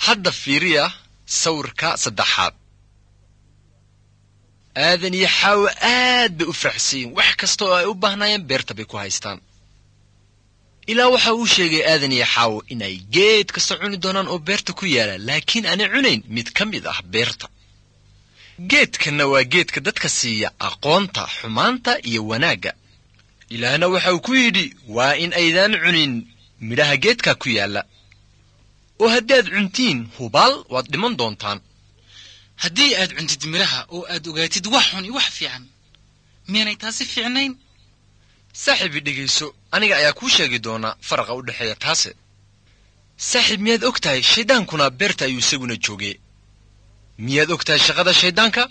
hadda fiiriya sawirka saddexaad aadan iyo xaawo aad bay u faraxsayiin wax kasta oo ay u baahnaayeen beerta bay ku haystaan ilaa waxa uu sheegay aadan iyo xaawo inay geed kasta cuni doonaan oo beerta ku yaala laakiin aanay cunayn mid ka mid ah beerta geedkanna waa geedka dadka siiya aqoonta xumaanta iyo wanaagga ilaahna waxa uu ku yidhi waa in aydaan cunin midhaha geedka ku yaalla oo haddaad cuntiin hubaal waad dhiman doontaan haddii aad cuntid midhaha oo aad ogaatid wax xun iyo wax fiican miyaanay taasi fiicnayn saaxiibi dhegayso aniga ayaa kuu sheegi doona faraqa u dhexeeya taase saaxiib miyaad og tahay shayddaankuna beerta ayuu isaguna joogee miyaad og tahay shaqada shayddaanka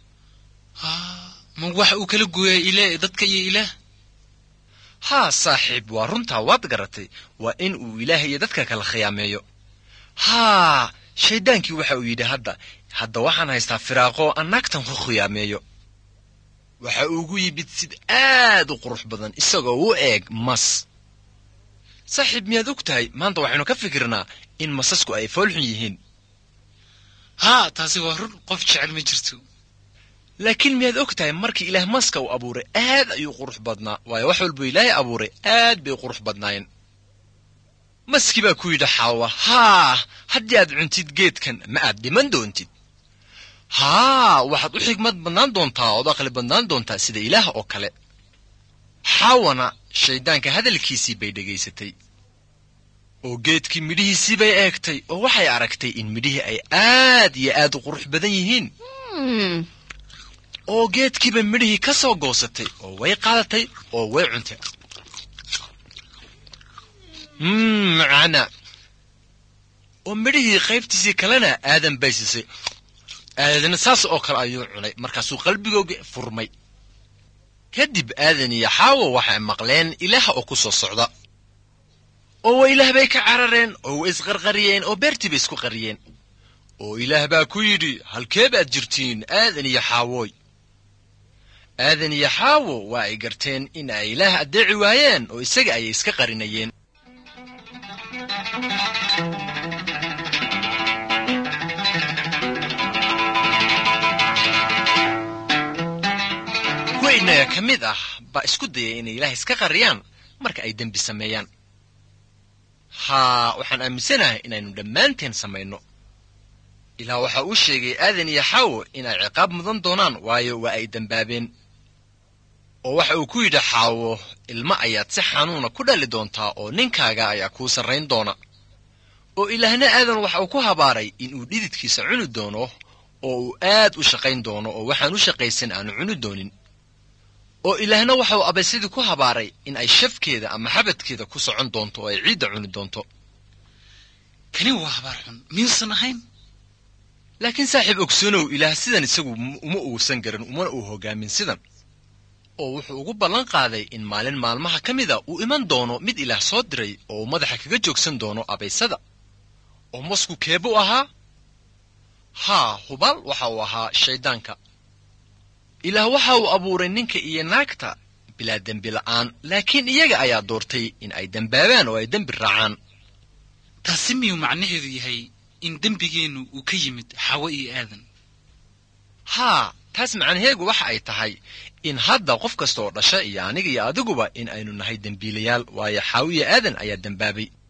ma wax uu kala gooyaa ilaa dadka iyo ilaah haa saaxiib waa runtaa waad garatay waa in uu ilaah iyo dadka kala khiyaameeyo haa shayddaankii waxa uu yidhi hadda hadda waxaan haystaa firaaqo aan naagtan ku khiyaameeyo waxa uugu yimid sid aad u qurux badan isagoo u eeg mas saaxiib miyaad og tahay maanta waxaynu ka fikirnaa in masasku ay foolxun yihiin haa taasi waa run qof jecel ma jirto laakiin miyaad og tahay markii ilaah maska uu abuuray aad ayuu qurux badnaa waayo wax walbuu ilaahay abuuray aad bay qurux badnaayeen maskii baa ku yidhi xaawa haa haddii aad cuntid geedkan ma aad dhiman doontid haa waxaad u xigmad badnaan doontaa ood aqli badnaan doontaa sida ilaah oo kale xaawana shayddaanka hadalkiisii bay dhegaysatay oo geedkii midhihiisii bay eegtay oo waxay aragtay in midhihii ay aad iyo aad u qurux badan yihiin oo geedkiiba midhihii ka soo goosatay oo way qaadatay oo way cuntay macaana oo midhihii qaybtiisii kalena aadan bay siisay aadana saas oo kale ayuu cunay markaasuu qalbigooga furmay kadib aadan iyo xaawo waxay maqleen ilaah oo ku soo socda oo wa ilaah bay ka carareen oo way isqarqariyeen oo beertii bay isku qariyeen oo ilaah baa ku yidhi halkee baad jirtiin aadan iyo xaawooy aadan iyo xaawo waa ay garteen in ay ilaah addeeci waayeen oo isaga ayay iska qarinayeen kuwa innaga ka mid ah baa isku dayay inay ilaah iska qariyaan marka ay dembi sameeyaan haa waxaan aaminsanahay inaynu dhammaanteen samayno ilaah waxa uu sheegay aadan iyo xaawo in ay ciqaab mudan doonaan waayo waa ay dembaabeen oo waxa uu ku yidhi xaawo ilmo ayaad si xanuuna ku dhali doontaa oo ninkaaga ayaa kuu sarrayn doona oo ilaahna aadan waxa uu ku habaaray inuu dhididkiisa cuni doono oo uu aad u shaqayn doono oo waxaan u shaqaysan aanu cuni doonin oo ilaahna waxa uu abaysadii ku habaaray in ay shafkeeda ama xabadkeeda ku socon doonto oo ay ciidda cuni doonto kani waa habaar xun miyuusan ahayn laakiin saaxiib ogsoonow ilaah sidan isagu uma uusan garan umana uu hogaamin sidan oo wuxuu ugu ballan qaaday in maalin maalmaha ka mida uu iman doono mid ilaah soo diray oo uu madaxa kaga joogsan doono abaysada oo masku keebu ahaa haa hubaal waxa uu ahaa shayddaanka ilaah waxa uu abuuray ninka iyo naagta bilaa dembi la'aan laakiin iyaga ayaa doortay in ay dembaabaan oo ay dembi raacaan taasi miyuu macnaheedu yahay in dembigeennu uu ka yimid xawo iyo aadan haa taas macnaheegu waxa ay tahay in hadda qof kasta oo dhasha iyo aniga iyo adiguba in aynu nahay dembiilayaal waayo xaawo iyo aadan ayaa dembaabay